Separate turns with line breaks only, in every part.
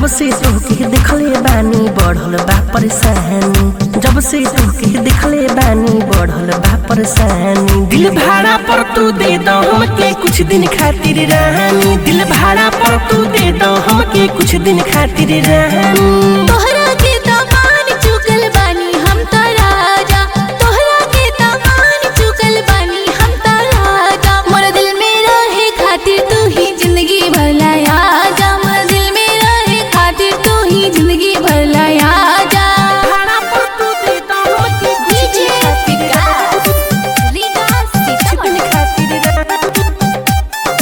जब से तोहके देखले बानी बढ़ल बा परेशानी जब से तोहके देखले बानी बढ़ल बा परेशानी दिल भाड़ा पर तू दे दो हमके कुछ दिन खातिर रानी दिल भाड़ा पर तू दे दो हमके कुछ दिन खातिर रानी
तोहरा के दामान चुकल बानी हम त राजा तोहरा के दामान चुकल बानी हम त राजा मोर दिल में रहे खातिर तू ही जिंदगी भर लाया जा मोर दिल में रहे खातिर तू ही जिंदगी भर लाया जा
भाड़ा पर तू दे दो हमके कुछ
डीजे
दिन खातिर
विकास रीगा सीतामढ़ी
खातिर रानी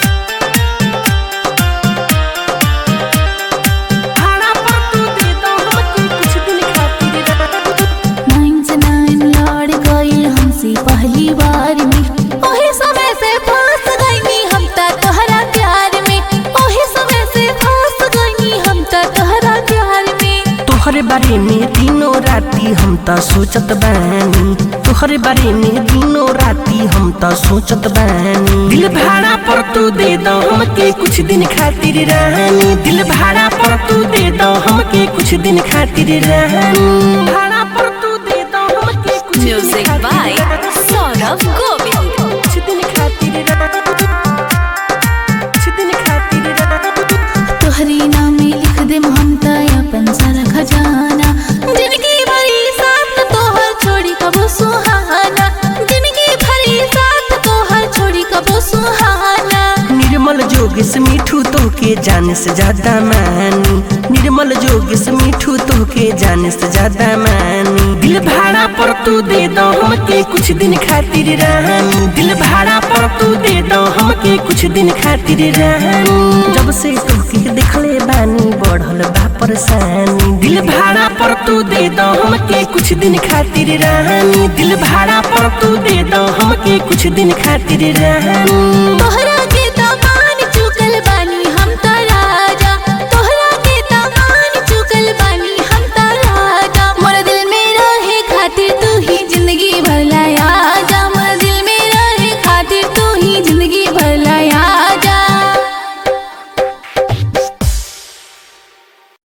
भाड़ा पर तू दे दो हमके कुछ दिन खातिर रानी
नाइन से नाइन लड़ गई हमसे पहली बार में ओही समय से फंस गई हम त तोहरा प्यार में ओही समय से फंस गई हम त तोहरा प्यार में
तोहरे बारे में दिनों राती हम त सोचत बानी तोहरे बारे में दिनों राती हम त सोचत बानी दिल भाड़ा पर तू दे दो हमके कुछ दिन खातिर रानी दिल भाड़ा पर तू दे दो हमके कुछ दिन खातिर रानी भाड़ा पर तू दे दो हमके कुछ दिन
Music
खातिर
by
रानी।
सौरभ गोविल
कुछ दिन खातिर रानी कुछ दिन खातिर रानी
तोहरी नाम में लिख दे हम त अपन सारा खजाना जिंदगी भरी साथ तोहर छोड़ी कबो सुहाना जिंदगी भरी साथ तोहर छोड़ी कबो सुहाना
निर्मल जोगिस मिठू तोहके जाने से ज्यादा मानी निर्मल जोगिस मिठू तोहके जाने से ज्यादा मानी दिल भाड़ा पर तू दे दो हमके कुछ दिन खातिर रानी दिल भाड़ा पर तू दे दो हमके कुछ दिन खातिर रानी जब से तोहके देखले बानी बढ़ल बा परेशानी दिल भाड़ा पर तू दे दो हमके कुछ दिन खातिर रानी दिल भाड़ा पर तू दे दो हमके कुछ दिन खातिर रानी